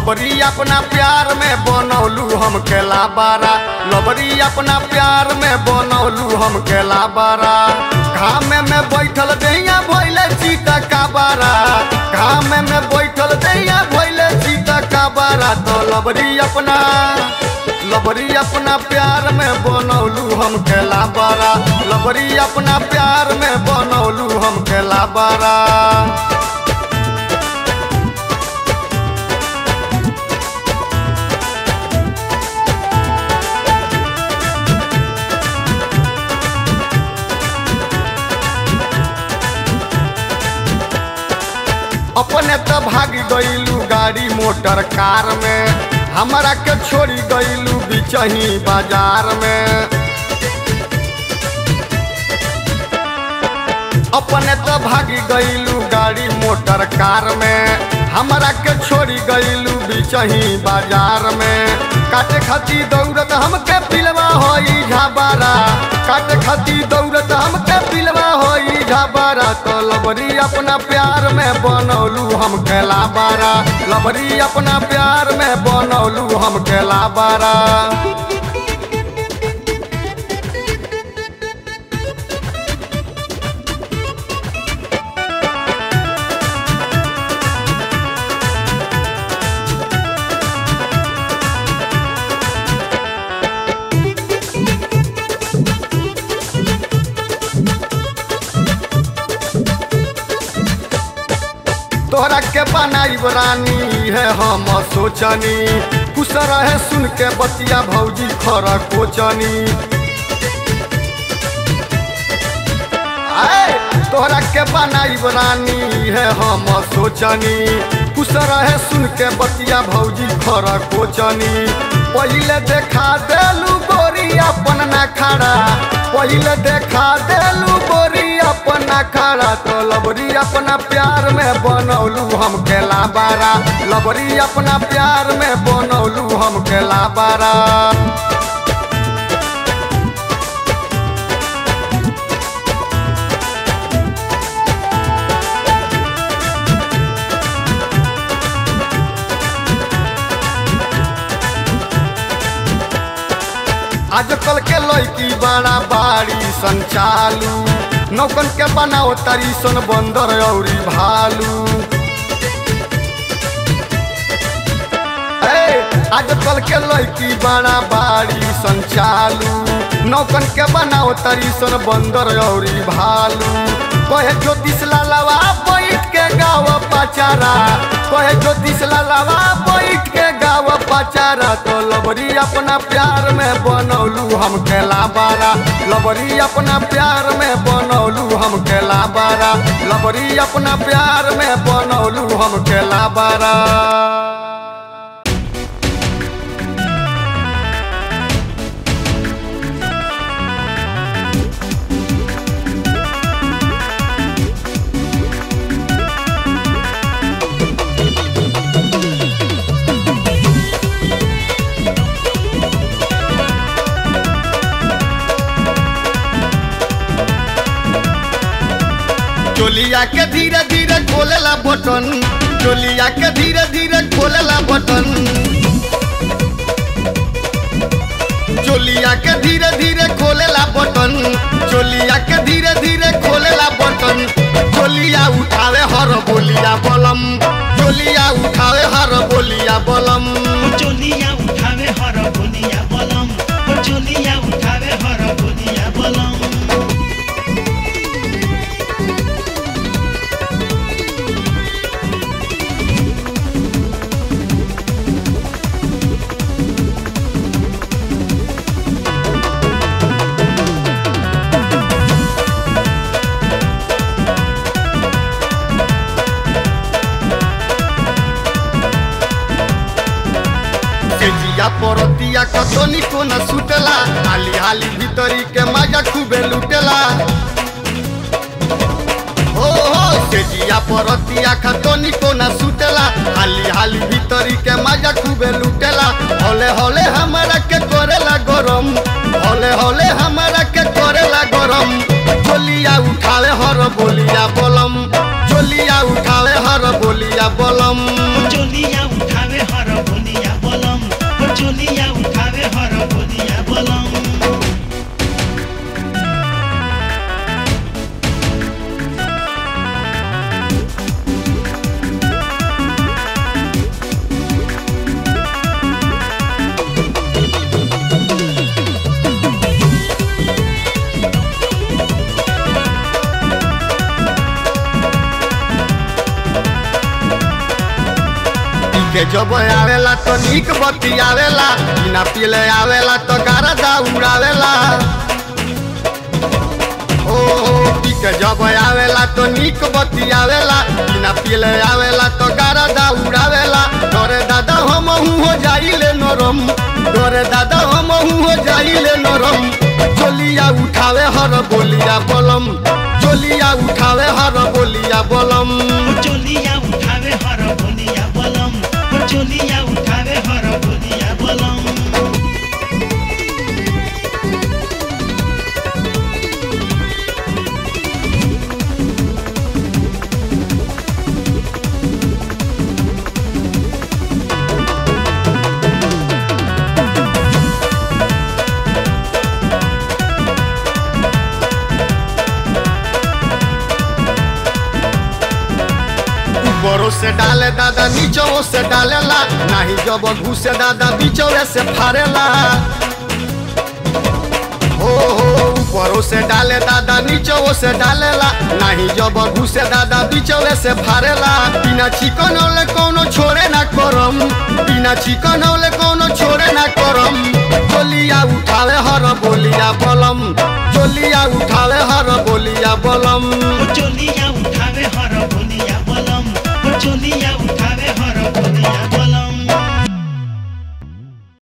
लबरी अपना प्यार में बनौलू हम केला बारा लबरी अपना प्यार में बनौलू हम केला बारा घाम में बैठल दैया भैले चीता का बारा घाम में बैठल दैया भैले चीता का बारा तो लबरी अपना लबरी अपना प्यार में बनौलू हम केला बारा लबरी अपना प्यार में बनौलू हम केला बारा अपने तो भाग गईलू गाड़ी मोटर कार में हमारा के छोड़ी गईलू बिचही बाजार में अपने तो भागी गईलू गाड़ी मोटर कार में हमारा के छोड़ी गईलू बिचही बाजार में काटे खाती दौड़त हमके पिलवा होई झाबारा काटे खाती दौड़त हमके पिलवा होई झाबारा तो लबरी अपना प्यार में बनौलू हम केला बारा लबरी अपना प्यार में बनौलू हम केला बारा तोहरा के बनाई रानी है हम सोचनी कुछ रहे सुन के बतिया भौजी खर कोचनी आए तोहरा के बनाई रानी है हम सोचनी कुछ रहे सुन के बतिया भौजी खर कोचनी पहले देखा देलू गोरी अपन ना खड़ा पहले देखा देलू गोरी अपन ना खड़ा तो लबरी अपना प्यार में बनौलू हम केला बारा लबरी अपना प्यार में बनौलू हम केला बारा आजकल के लड़की बड़ा बाड़ी संचालू नौकन के बनाओ तारी सन बंदर औरी भालू ए, आजकल के लड़की बड़ा बाड़ी संचालू नौकन के बनाओ तारी सन बंदर औरी भालू कहे ज्योतिष लालवा बैठ के गाव पचारा कहे ज्योतिष लालवा बैठ के गाव पचारा तो लबरी अपना प्यार में बनौलू हम केला बारा लबरी अपना प्यार में बनौलू हम केला बारा लबरी अपना प्यार में बनौलू हम केला बारा चोलिया के धीरे धीरे खोलेला बटन चोलिया के धीरे धीरे खोलेला बटन चोलिया के धीरे धीरे खोलेला बटन चोलिया के धीरे धीरे खोलेला बटन चोलिया उठावे हर बोलिया बलम चोलिया उठावे हर बोलिया बलम चोलिया उठावे हर बोलिया बलम ओ चोलिया उठावे हर बोलिया बलम सेजिया परतिया कतनी को न सुतेला हाली हाली भीतरी के मजा खूबे लुटेला हो हो सेजिया परतिया खतनी को न सुतेला हाली हाली भीतरी के मजा खूबे लुटेला होले होले हमारा के करेला गरम होले होले हमारा के करेला गरम चोलिया उठावे हर बोलिया बलम चोलिया उठावे हर बोलिया बलम चोलिया उठावे हर के जब आवेला तो नीक बत्ती आवेला बिना पीले आवेला तो गारदा उड़ावेला ओ पी के जब आवेला तो नीक बत्ती आवेला बिना पीले आवेला तो गारदा उड़ावेला तोरे दादा हम हो जाइले नरम तोरे दादा हम हो जाइले नरम चोलिया उठावे हर बोलिया बलम चोलिया उठावे हर बोलिया बलम ओ चोलिया उठावे हर बोलिया बलम ओ चोलिया उठावे हर बोलिया बलम ऊपरों से डाले दादा नीचों से डालेला नहीं जब घुसे दादा बीचों से फाड़ेला हो हो ऊपरों से डाले दादा नीचों से डालेला नहीं जब घुसे दादा बीचों से फाड़ेला बिना चिकन ओले कोनो छोड़े ना करम बिना चिकन ओले कोनो छोड़े ना करम चोलिया उठावे हर बोलिया बलम चोलिया उठावे हर बोलिया बलम